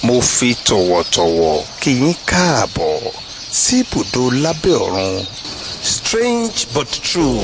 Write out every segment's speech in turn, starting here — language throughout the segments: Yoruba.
mo fi tọ̀wọ̀tọ̀wọ̀ kí yín káàbọ̀ sí ibùdó lábẹ́ ọ̀run strange but true.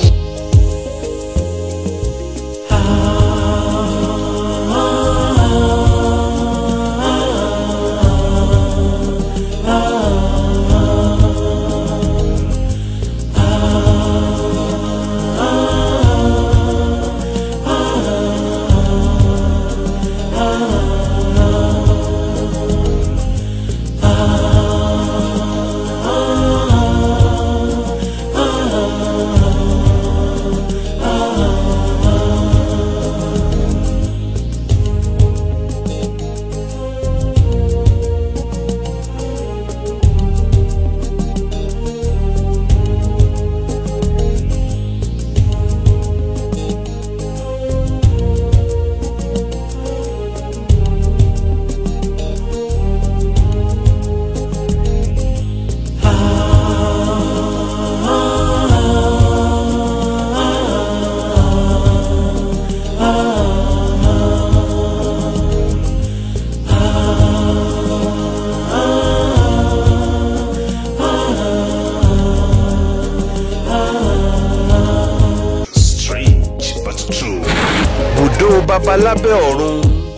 strange but true. bùdó babalábẹ́ ọ̀run.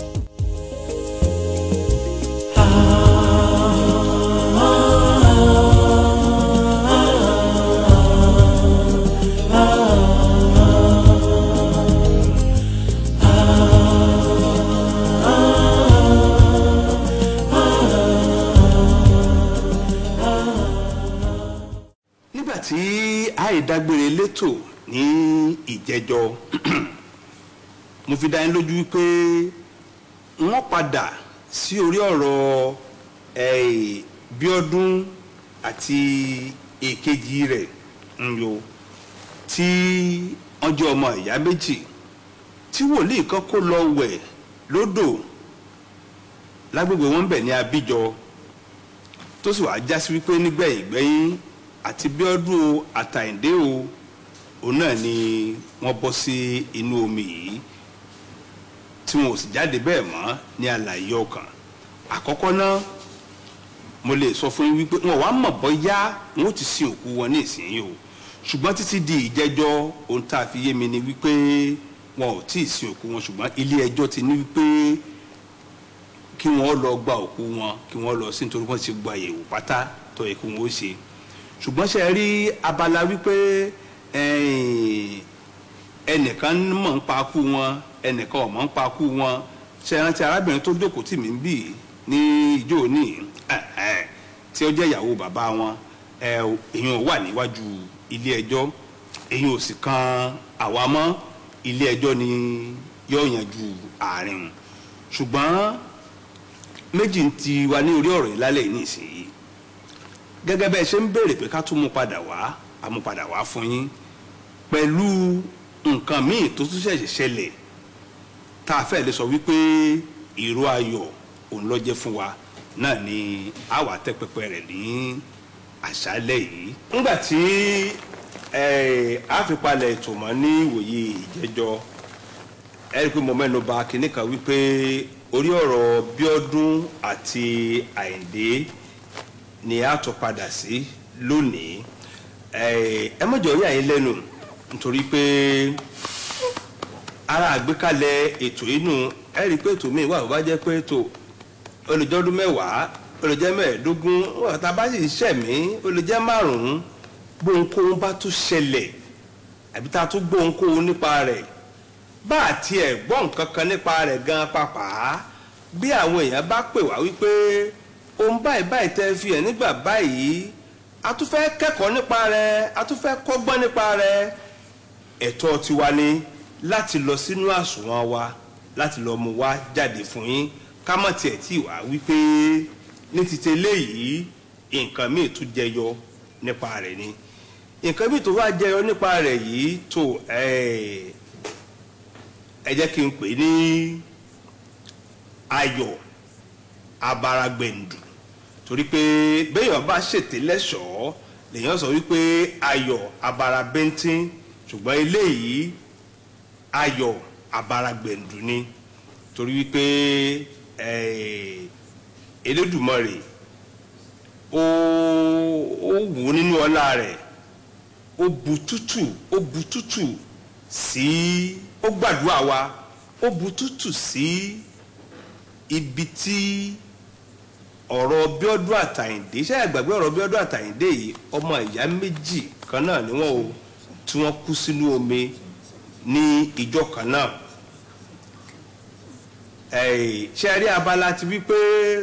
nígbà tí àìdágbére létò ní ìjẹjọ mo fi dá yín lójú wípé wọ́n padà sí orí ọ̀rọ̀ eh, Bíọ́dún àti èkejì rẹ̀ Nyo tí wọ́n jẹ́ ọmọ ìyá méjì tí wòlíì kan kó lọ wẹ̀ lódò lágbègbè wọn bẹ̀ ní Abíjọ tó sì wàá jásí wípé nígbẹ̀yìn gbẹ́yìn àti Bíọ́dún o àtàyìndé o òun náà ni wọ́n bọ́ sí inú omi yìí tí wọn ò sì jáde bẹ́ẹ̀ mọ́ ní àlàyé ọkàn àkọ́kọ́ náà mo lè sọ fún yín wípé wọn wàá mọ̀ bọ́yá wọn ò ti sin òkú wọn ní ìsinyìí o ṣùgbọ́n títí di ìjẹ́jọ́ ohun tá a fi yé mi ni wípé wọn ò tí ì sin òkú wọn ṣùgbọ́n ilé ẹjọ́ ti ní wípé kí wọ́n lọ gba òkú wọn kí wọ́n lọ sí nítorí wọ́n ti gba àyẹ̀wò pátá tó yẹ kí wọ́n ó ṣe ṣùgbọ́n ṣe rí abala wípé ẹ̀yìn, ẹnìkan mọ̀ ń pa kú wọn ẹnìkan ò mọ̀ ń pa kú wọn ṣe rántí arábìnrin tó jókòó tì mí ń bì ní ìjọ òní ẹ̀hẹ́n, tí ó jẹ́ ìyàwó bàbá wọn ẹ̀, èèyàn wà níwájú ilé ẹjọ́ èèyàn ò sì kan àwa mọ́ ilé ẹjọ́ ni yóò yanjú àárín ṣùgbọ́n méjì ń ti wà ní orí ọ̀rọ̀ yìí lálẹ́ yìí nísìnyí gẹ́gẹ́ bẹ́ẹ̀ ṣe ń béèrè pé ká tún mú padà wá àmú padà wá fún yín pẹ̀lú nǹkan míì tó tún ṣẹ̀ṣẹ̀ ṣẹlẹ̀ tá a fẹ́ lè sọ wípé ìró ayọ̀ òun ló jẹ́ fún wa náà ni a wà tẹ́ pẹpẹ rẹ̀ ní àṣálẹ́ yìí. nígbà tí eh, a fi palẹ̀ ètò mọ́ ní ìwòye ìjẹ́jọ́ ẹ rí i pé mo mẹ́nu bà kinní kan wípé orí ọ̀rọ̀ Bíọ́dún àti Àyìndé ni a tún padà sí lónìí ẹ ẹ mọ̀jọ̀ yà yín lẹ́nu nítorí pé ara àgbékalẹ̀ ètò inú ẹ rí i pé ètò míì wà bó bá jẹ́ pé ètò olùjọ́dún mẹ́wàá olùjẹ́ mẹ́ẹ̀ẹ́dógún wọ́n tá a bá sì ṣẹ̀mí olùjẹ́ márùn-ún gbóhunkóhun bá tún ṣẹlẹ̀ àbí tá a tún gbóhunkóhun nípa rẹ̀ bá a tiẹ̀ gbọ́ nǹkan kan nípa rẹ̀ gan pàápàá bí àwọn èèyàn bá pè wá wípé ohun báyìí báyìí tẹ́ fi hàn nígbà báyìí a tún fẹ́ kẹ́kọ̀ọ́ nípa rẹ̀ a tún fẹ́ kọ́gbọ́n nípa rẹ̀ ẹ̀tọ́ tiwa ni láti lọ sínú àsùnwọ̀n wa láti lọ mú wá jáde fún yín ká mọ̀ tiẹ̀ tí wàá wípé ní ti tẹ́lẹ̀ yìí nǹkan míì tún jẹyọ nípa rẹ̀ ni nǹkan míì tó wá jẹyọ nípa rẹ̀ yìí tó ẹ jẹ́ kí n pè ní ayọ̀ abaragbẹ̀ndù torí pé béèyàn bá ṣètè lẹ́ṣọ̀ọ́ lèèyàn sọ wípé ayọ̀ abarabẹ́ntín ṣùgbọ́n eléyìí ayọ̀ abaragbẹ̀ndù ni torí wípé Elédùmarè ó ó wù ú nínú ọlá rẹ̀ ó bu tútù ó bu tútù sí ó gbàdúrà wa ó bu tútù sí ibi tí ọ̀rọ̀ Bíọ́dún Àtàyìndé ṣé ẹ gbàgbé ọ̀rọ̀ Bíọ́dún Àtàyìndé yìí ọmọ ìyá méjì kan náà ni wọ́n o tí wọ́n kú sínú omi ní ìjọ kan náà ẹ̀ẹ́ ṣe rí abala ti wípé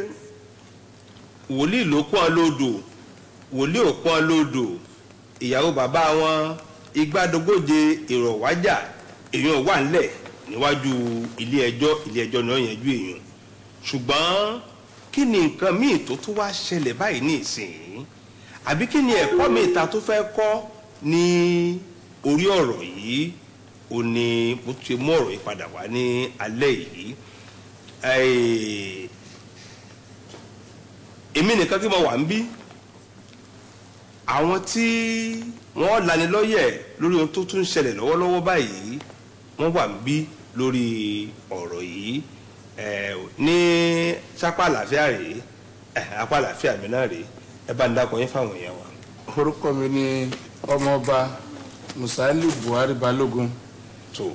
wòlíì ló pọ́n lódò wòlíì ò pọ́n lódò ìyàwó bàbá wọn igbádogóje èrò wájà èèyàn wà ńlẹ̀ níwájú ilé ẹjọ́ ilé ẹjọ́ náà yanjú èèyàn ṣùgbọ́n kí ni nǹkan míì tó tún wá ṣẹlẹ̀ báyìí ní ìsìn àbí kí ni ẹ̀kọ́ míì ta tó fẹ́ kọ́ ní orí ọ̀rọ̀ yìí ó ní mo ti mú ọ̀rọ̀ yìí padà wá ní alẹ́ yìí èmi nìkan tí mo wà ń bí àwọn tí wọ́n lanilọ́yẹ̀ lórí ohun tó tún ń ṣẹlẹ̀ lọ́wọ́lọ́wọ́ báyìí wọ́n wà ń bí lórí ọ̀rọ̀ yìí ní sápá àlàáfíà rèé apá àlàáfíà mi náà rèé ẹ bá ń dákọ yín fáwọn èèyàn wa. orúkọ mi ni ọmọọba musali buhari balógun tó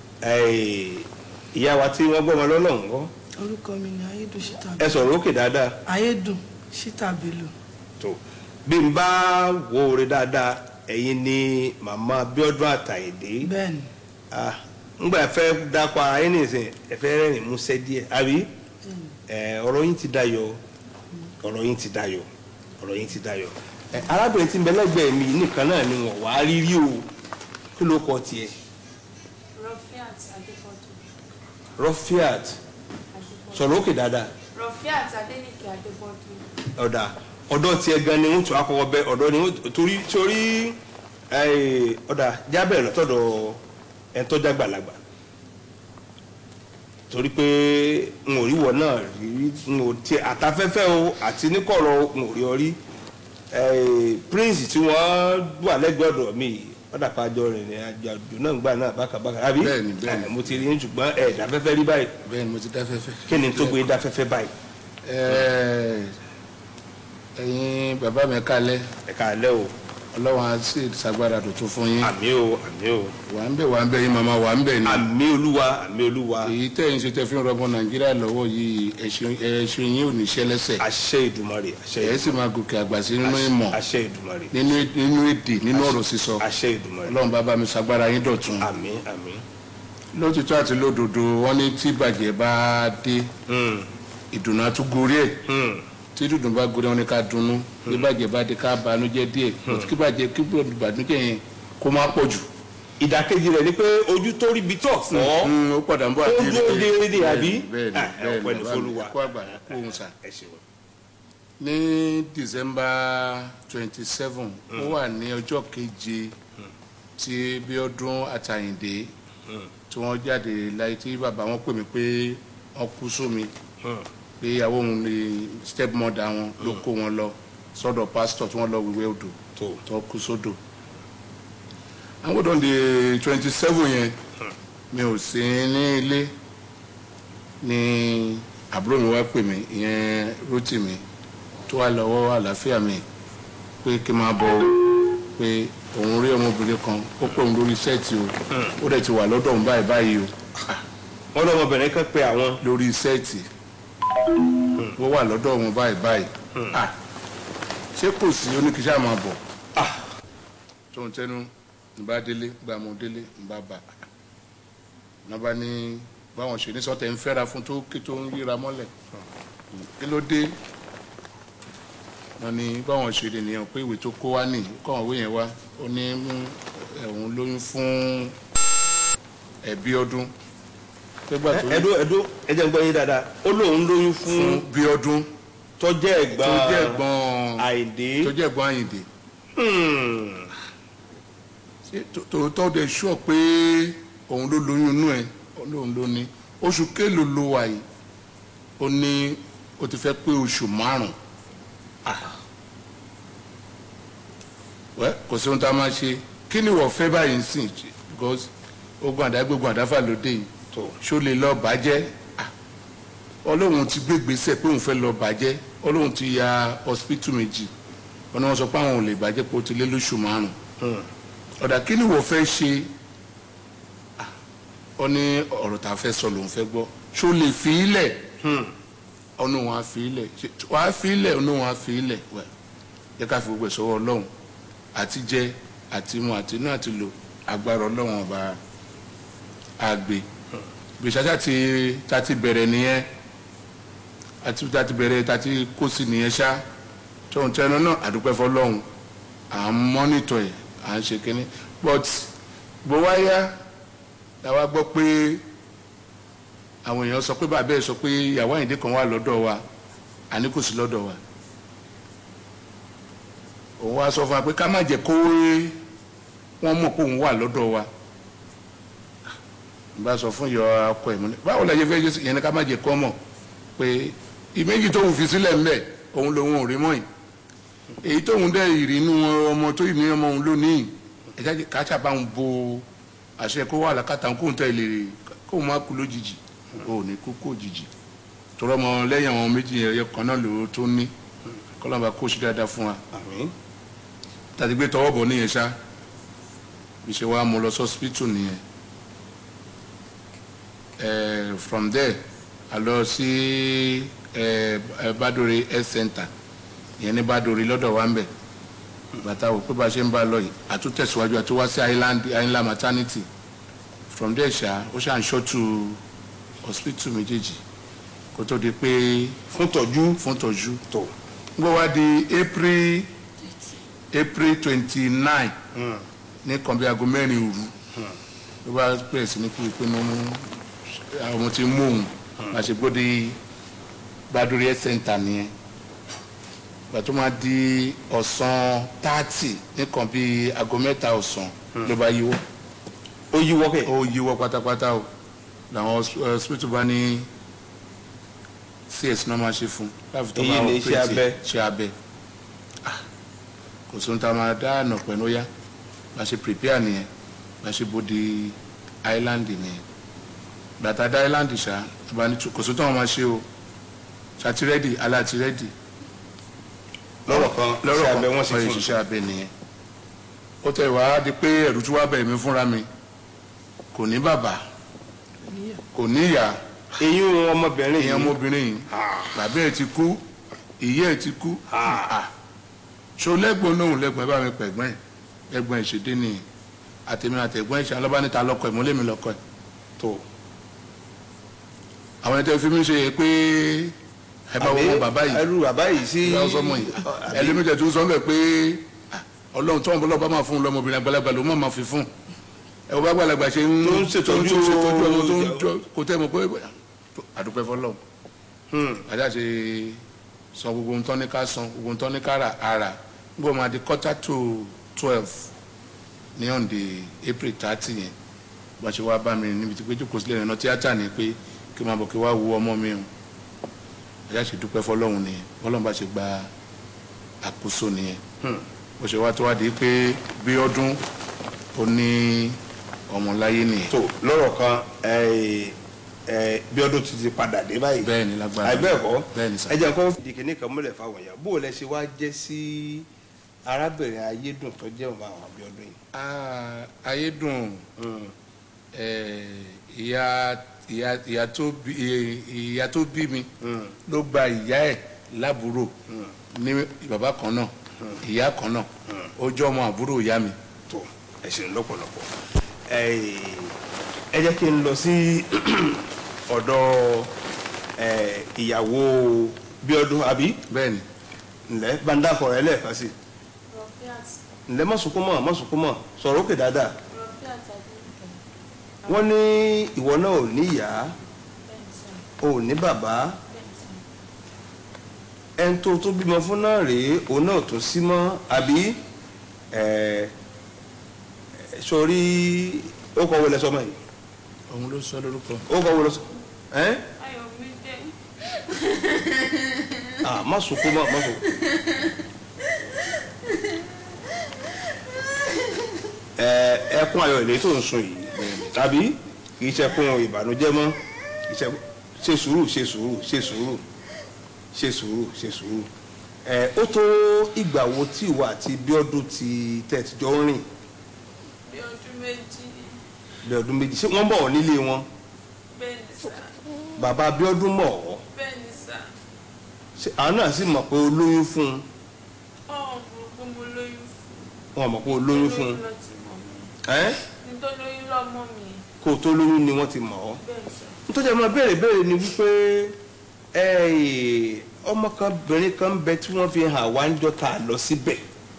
ìyá wa tí wọ́n gbọ́mọ lọ́nà ń kọ́ orúkọ mi ni ayédùn ṣítà ẹ sọ̀rọ̀ òkè dáadáa ayédùn ṣítà bello tó bí n bá wo oore dáadáa ẹ̀yin ni màmá Bíọ́dún Àtàyìndé bẹ́ẹ̀ ni ah ngbà fẹ́ dákọ ara yín nìsín ẹ fẹ́ rẹ́rìn músẹ́ díẹ̀ àbí ẹ ọ̀rọ̀ yín ti dayọ̀ ọ̀rọ̀ yín ti dayọ̀ ọ̀rọ̀ yín ti dayọ̀ ẹ arábìnrin tí ń bẹ lẹ́gbẹ̀ẹ́ mi nìkan náà ni wọ́n wá rí rí o kí ló kọ tiẹ̀ Rofiat Adépọ̀jù. Rofiat sọ̀rọ̀ òkè dáadáa Rofiat Adénìkè Adépọ̀jù. ọ̀dà ọ̀dọ̀ tiẹ̀ gan ni wọ́n tún akọkọ bẹ ọ̀dọ̀ ni wọ́n torí torí ẹ, ọ̀dà jábẹ̀ lọ́tọ̀dọ̀ ẹ̀ tó jágbàlagbà torí pé n ò rí wọ náà rí n ò tí àtafẹ́fẹ́ o àti níkọ̀rọ̀ n ò rí ọ rí ẹ, prince tí wọ́n wà lẹ́gbẹ̀ẹ́ ọ̀dọ̀ mi yìí ọ̀dà pàjọ rìn ní àjọ náà gbà náà bákàbákà àbí Bẹ́ẹ̀ni, bẹ́ẹ̀ni. Ẹ, mo ti rí yín ṣùgbọ́n ẹ̀ dáfẹ́fẹ́ rí báyìí bẹ́ẹ̀ ni mo ti dá fẹ́fẹ́. kí ni tó gbé dáfẹ́fẹ́ báyìí Ẹ, ẹ̀yin bàbá mi kalẹ̀ ẹ̀ka alẹ́ o ọlọ́run á sì ṣàgbára tuntun fún yín àmì o àmì o wà ń bẹ̀ wà ń bẹ̀ yín màmá wà ń bẹ̀ ni àmì olúwa àmì olúwa èyí tẹ̀yìn ṣe tẹ́ fi ń rọmọ nàìjíríà lọ́wọ́ yìí ẹ̀ṣin ẹ̀ṣin yín ò ní ṣẹlẹ́sẹ̀ àṣẹ ìdùmarè àṣẹ ẹ̀ sì máa gòkè àgbà sí nínú ìmọ̀ àṣẹ ìdùmarè nínú nínú èdè nínú ọ̀rọ̀ sísọ àṣẹ ìdùmarè ọlọ́run bàbá mi ṣàgbára yín dọ̀tun àmì àmì lótìtọ́ àti lódodo wọ́n ní tí bàjẹ́ bá dé Hmm, ìdùnnú àtúgorí ẹ̀ hmm, tí dùdùn bá gorí wọn ni ká dunnú bí bàjẹ́ bá dé ká banújẹ́ díẹ̀ kí bàjẹ́ kí bàjẹ́ yẹn kó má pọ̀ jù. ìdàkejì rẹ̀ ni pé ojú tó rí bitọ̀ fọ́ Mm, ó padà ń bọ̀ ó àti dúró déédéé àbí bẹ́ẹ̀ni Ah, ẹ bẹ́ẹ̀ni ọpẹ́ ní bàbá mi f'Olúwa kó àgbà kó òun sà. ẹ ṣeun ní december twenty seven ó wà ní ọjọ́ keje tí Bíọ́dún Àtàyìndé Hmm, tí wọ́n jáde láyé tí bàbá wọn pè mí pé wọ́n kú sómi hmm, pé ìyàwó òun ni step mother wọn ló kó wọn lọ sọ́dọ̀ pásítọ̀ tí wọ́n lọ wíwẹ̀ odò tó tó kú sódò àwọn ọdún di twenty seven yẹn mi ò sí ní ilé ni àbúrò mi wá pè mí ìyẹn Rótìmí tó wà lọ́wọ́ àlàáfíà mi pé kí n máa bọ̀ o pé òun rí ọmọbìnrin kan ó pè òun lórí sẹ́ẹ̀tì o ó dẹ̀ ti wà lọ́dọ̀ òun báyìí báyìí o wọ́n lọ́mọbìnrin kan pé àwọn lórí sẹ́ẹ̀tì ó wà lọ́dọ̀ òun báyìí báyìí Ah, ṣé kò sí oníkíṣà máa bọ̀ Ah, tó ń tẹnu ń bá délé gba mo délé ń bá bà ní bá ní báwọn ṣe ní sọtẹ ń fẹ́ra fún tó kí tó ń ríra mọ́lẹ̀ kí ló dé wọn ní báwọn ṣe lè nìyẹn pé ìwé tó kó wá nì kọ́ àwọn ìwé yẹn wá ó ní mú ẹ̀hún lóyún fún ẹ̀bí ọdún pégbà tó ẹdó ẹdó ẹjẹ ń gbọ́ yín dáadáa ó lóun lóyún fún fún bí ọdún tọ́jẹ́ tó ẹ̀gbọ́n jẹ́ ẹ̀gbọ́n Àyìndé tó jẹ́ ẹ̀gbọ́n Àyìndé Hmm, ṣé tó- tòótọ́ dẹ̀ sọ pé òun ló lóyún inú ẹ̀ òun ló ní oṣù kélòó ló wà yìí ó ní ó ti fẹ́ pé oṣù márùn-ún wẹ́ kò sí ohun tá a máa ṣe kí ni wọ́n fẹ́ báyìí ń sìn because ogun àdágbégun àdáfà ló dé yìí tó ṣó lè lọ bàjẹ́ Ah, ọlọ́run ti gbé gbèsè pé òun fẹ́ lọ bàjẹ́ ó lóun ti ya hospital méjì wọn ni wọ́n sọ pé àwọn ò lè bàjẹ́ pé ó ti lé lóṣù márùn-ún ọ̀dà kí ni wọ́n fẹ́ ṣe Ah, ó ní ọ̀rọ̀ tá a fẹ́ sọ lòun fẹ́ gbọ́ ṣó lè fi í lẹ̀ ọ̀nà wọn á fi í lẹ̀ Ṣé- wọ́n á fi í lẹ̀ ọ̀nà wọn á fi í lẹ̀ wẹ̀ jẹ́ ká fi gbogbo ẹ̀ sọ́wọ́ ọlọ́run àti jẹ àti mu àti inú àti lò agbára ọlọ́run ọba àgbè gbèsàjà ti ta ti bẹ̀rẹ̀ nìyẹn àti ta ti bẹ̀rẹ̀ ta ti kó sí nìyẹn ṣá tóun tẹnu náà àdúpẹ́ fọlọ́run à ń mọ́nítọ̀ ẹ̀ à ń ṣe kínní but bó wá yá làwa gbọ́ pé àwọn èèyàn sọ pé bàbá ẹ̀ sọ pé ìyàwó àyìndé kan wà lọ́dọ̀ wa àní kò sí lọ́dọ̀ wa òun wá sọ fún wa pé ká má jẹ́ kó wọ́n mọ̀ pé òun wà lọ́dọ̀ wa n bá sọ fún yọ akọ ẹ̀ múlẹ̀ báwo la yẹ fẹ́ jẹ́ sí yẹn ni ká má jẹ́ kó mọ̀ pé ìméjì tóun fi sílẹ̀ ńbẹ̀ òun lòun ò rí mọ́ yìí èyí tóun dẹ̀ ìrìnnú ọmọ tó ìní ọmọ òun lónìí ẹ̀já káṣá bá ń bo àṣẹ kó wà lákàtà kóun tẹ̀ lè kóun má kú lójijì ò ní kú kó jìjì tọrọ ọmọ lẹ́yìn àwọn méjì ẹ̀yọ kan náà lòó tó ní kọ́lọ́mà kó sí dáadáa fún wa àmín tàbí gbé tọwọ́ bọ̀ níyẹn ṣá bí ṣe wàá mú lọ sọ́sìpítù nìyẹn Eh, from there a lọ sí eh, eh, Badore health center ìyẹn ní Badore lọ́dọ̀ wa ń bẹ̀ bàtà wò pé bá a ṣe ń bá a lọ yìí àtúntẹ̀síwájú àti wá sí Island Island maternity from there ṣá ó ṣà ń ṣọ́tù hospital méjèèjì kó tó di pé fún tọ́jú fún tọ́jú tó gbọ́ wá di April April twenty nine ní kan bí aago mẹ́rin òru ló bá bẹ̀rẹ̀ sí ní kú ìpinnu àwọn ọmọ tí ń mú òun bá ṣe gbóde Badore health center nìyẹn gbà tó máa di ọ̀sán thirty ní kan bí aago mẹ́ta ọ̀sán ló bá yíwọ́ ó yíwọ́ kẹ̀ ó yíwọ́ pátápátá o làwọn hos- hospital bá ní cs náà máa ṣe fún láti tó Èyí máa ni iṣẹ́ operate abẹ. ṣe abẹ Ah, kò sóhun tá a máa dá àná pẹ̀lú yá bá ṣe prepare nìyẹn bá ṣe bóde island nìyẹn bàtà dá island ṣá bá ní tu- kò sóhun tó wọn máa ṣe o ṣàti rẹ́dì aláàtì rẹ́dì lọ́rọ̀ kan lọ́rọ̀ ṣe kan abẹ wọ́n ṣe wọ́n fún yìí un ṣiṣẹ́ abẹ nìyẹn ó tẹ̀ wá di pé ẹ̀rù tí wàá bẹ̀ mí fúnra mi kò ní bàbá kò ní ìyá eyín ọmọbìnrin ìyẹn yìí ọmọbìnrin yìí bàbá ẹ̀ ti kú ìyá ẹ̀ ti kú Ah. Ah. ṣo lẹ́gbọ̀n náà lẹ́gbọ̀n ẹ bá mi pẹ̀gbọ́n ẹ̀ lẹ́gbọ̀n ẹ̀ ṣe dé nìyẹn àtẹ̀mí àtẹ̀gbọ́n ẹ̀ ṣe alọ́ba níta lọ́kọ̀ ẹ̀ mọ́lẹ́mi lọ́kọ̀ ẹ̀ tó àwọn ẹ̀ tẹ́ fi mí ṣe yẹ pé ẹ bá wọ́n bàbá yìí ẹrú bàbá yìí sí ìyá ọsọmọ yìí ẹlẹ́mìtẹ̀ tó sọ bẹ́ẹ̀ pé ah, ọlọ́run tó ń bọ́ lọ́ba máa fún un lọ́mọbìnrin àgbàlagbà ló má máa fi fún un ẹ wọ́n bá gbàlagbà ṣe ń Tó ń ṣètọ́jú- tó ń ṣètọ́jú ọmọ tó ń jọ kò tẹ́ mọ̀ pé àdúpẹ́ fọlọ́run Hmm. ajá ṣe san gbogbo ohun tán ní ká san gbogbo ohun tán ní ká rà ara nígbà máa di quarter to twelve ní on the April thirty yẹn bá ṣe wá bá mi níbi tí pé jókòó sílẹ̀ ìrìnà tíátà ni pé kí n máa bọ̀ kí wá wo ọmọ mi o ajá ṣe dúpẹ́ fọlọ́run nìyẹn fọlọ́run bá ṣe gba àkóso nìyẹn Hmm. bó ṣe wá tó wá di pé bí ọdún ó ní ọmọ láyé nìyẹn tó lọ́rọ̀ kan ẹ, ẹ, bí ọdún ti ti padà dé báyìí bẹ́ẹ̀ ni lágbára àìbẹ́ẹ̀kọ́ bẹ́ẹ̀ ni sà ẹ jẹ́ nǹkan fìdí kìíní kan múlẹ̀ fáwọn èèyàn bó o lẹ ṣe wá jẹ́ sí arábìnrin ayédùn tó jẹ́ ọmọ àwọn Abíọ́dún yìí. Ah, ayédùn eh, ìyá ìyá ìyá tó bí eh, ìyá tó bí mi Hmm. ló gba ìyá ẹ̀ lábúrò ní bàbá kan náà ìyá kan náà ó jẹ́ ọmọ àbúrò ìyá mi tó ẹ ṣeun lọ́pọ̀lọpọ̀ ẹ ẹ jẹ́ kí n lọ sí ọ̀dọ̀ ẹ, ìyàwó Bíọ́dún àbí bẹ́ẹ̀ ni ǹlẹ́ bandakọ̀ rẹ lẹ́ẹ̀kan sí Rọ̀fíàt ǹlẹ́ má sunkún mọ́ má sunkún mọ́ sọ̀rọ̀ òkè dáadáa Rọ̀fíàt Adéníkẹ́. wọ́n ní ìwọ náà ò ní ìyá Bẹ́ẹ̀ni sà, ò ní bàbá bẹ́ẹ̀ni sà. ẹni tó tó bímọ fún náà rèé òun náà tó sí mọ́ àbí ẹ ẹ, sọrí ó kọ wọlé sọmọ yìí òun ló sọ lórúkọ ó kọ wọlé sọ ẹ Ayọ̀mídé. ah má sunkún mọ́ má sunkún. ẹ ẹkún ayọ̀ ilé tó ń sun yìí tàbí kì í ṣẹkún ìbànújẹ́ mọ́ kì í ṣe ṣe sùúrù ṣe sùúrù ṣe sùúrù ṣe sùúrù ṣe sùúrù ẹ ó tó ìgbà wo tí ìwà àti Bíọ́dún ti tẹ̀tìjọ́ ń rìn bí ọdún méjì bí ọdún méjì ṣé wọ́n bọ̀ ọ́ nílé wọn bẹ́ẹ̀ ni sà bàbá Bíọ́dún mọ̀ ọ́ bẹ́ẹ̀ ni sà ṣé àwọn náà sì mọ̀ pé o lóyún fún un ọ̀hún burúkú mo lóyún fún wọn mọ̀ pé o lóyún fún un lọ ti mọ̀ mí ẹ́ ní tó lóyún lọ́mọ mi kó o tó lóyún ni wọ́n ti mọ̀ ọ́ bẹ́ẹ̀ ni sà nítorí ọmọ béèrè béèrè ni wípé ẹ, ọmọ kan obìnrin kan bẹ tí wọ́n fi hàn wá ń jọ ta lọ síbẹ̀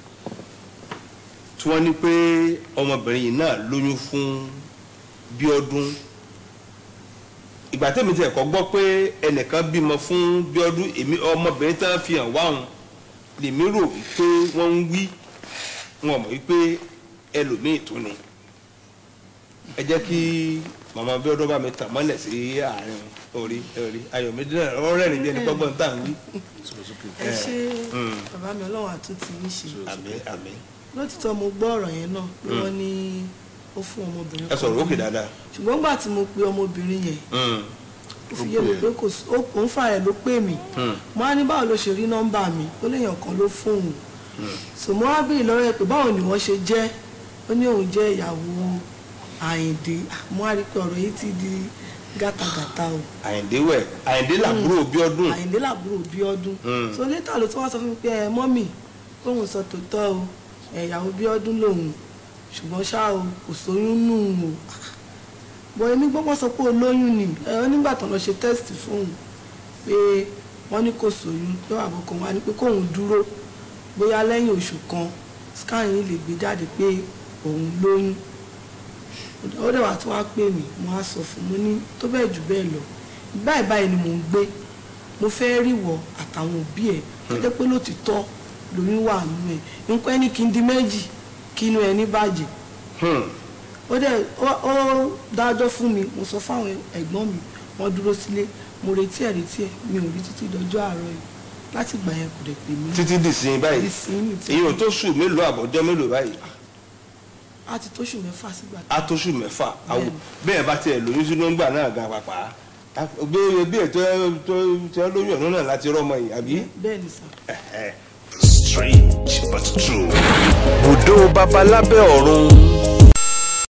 tí wọ́n ní pé ọmọbìnrin yìí náà lóyún fún Bíọ́dún ìgbà tẹ́mi tí ẹ̀kọ́ gbọ́ pé ẹnìkan bímọ fún Bíọ́dún èmi ọmọbìnrin tí wọ́n fi hàn wá òun lèmi rò wípé wọ́n ń wí wọn mọ̀ wípé ẹlòmíì tó ni ẹ jẹ́ kí màmá Bíọ́dún bá mi tàn mọ́lẹ̀ sí àárín orí orí ayọ̀mídé náà ọ̀rẹ́ rìn bí ẹni gbọ́gbọ́n tá à ń wí. ẹ ṣe Mm. bàbá mi ọlọ́run àtúntì yín ṣe àmín àmín lótìtọ́ mo gbọ́ ọ̀rọ̀ yẹn náà pé wọ́n ní ó fún ọmọbìnrin ẹ sọ̀rọ̀ kan òkè lóyún. dáadáa. ṣùgbọ́n gbà tí mo pe ọmọbìnrin yẹn Mm. ó fi yé mi pé kò sí ó- òun fà ẹ̀ ló pè mí Mm. mo á ní báwo ló ṣe rí nọ́mbà mi ó léèyàn kan ló fóun so mo á béèrè lọ́rọ̀ ẹ̀ pé báwo ni wọ́n ṣe jẹ́ ó ní òun jẹ́ ìyàwó Àyìndé Ah, mo á rí i pé ọ̀rọ̀ yìí ti di gàtàgàtà o Àyìndé wẹ̀ Àyìndé làbúrò Bíọ́dún. Àyìndé làbúrò Bíọ́dún Mm. so létà ló tún wá sọ fún mi pé ẹ mọ́mì kóun sọ tòótọ́ o ẹ, ìyàwó Bíọ́dún lòun ṣùgbọ́n ṣá o kò sóyún nù o bọ̀ èmi gbọ́gbọ́n sọ pé olóyún ni ẹ ọ nígbà tán lọ ṣe test fóun pé wọ́n ní kò sóyún pé àbọ̀kàn wá ní pé kóun dúró bóyá lẹ́yìn oṣù kan scan yìí lè gbé jáde pé òun lóyún ó dẹ̀ wá tí wọ́n á pè mí mo á sọ fún mo ní tó bẹ́ẹ̀ jù bẹ́ẹ̀ lọ báyìí báyìí ni mò ń gbé mo fẹ́ rí wọ àtàwọn òbí ẹ̀ tó jẹ́ pé lótìtọ́ lóyún wà nínú ẹ̀ nǹkan ẹni kí n di méjì kí inú ẹni bàjẹ́ Hmm. ó dẹ̀ ó ó dájọ́ fún mi mo sọ fáwọn ẹ̀gbọ́n mi wọ́n dúró sílé mo retí ẹ̀ retí ẹ̀ mi ò rí títí dọjọ́ àárọ̀ yìí láti gbà yẹn kò dẹ̀ pè mí títí di sin báyìí ìsinmi tí èyí ò tó sùn mélòó àbọ̀jọ́ mélòó báyìí a ti tóṣù mẹ́fà sígbà á tó sùn mẹ́fà àwọ̀ bẹ́ẹ̀ bá tiẹ̀ lóyún sínú ńgbà náà gan pàpà gbé bí ètò tó tó lóyún ọ̀nà náà láti rọ́mọ yìí àbí. bẹ́ẹ̀ ni sà Ẹ̀hẹ̀. Strange but true. bùdó babalábẹ́ ọ̀run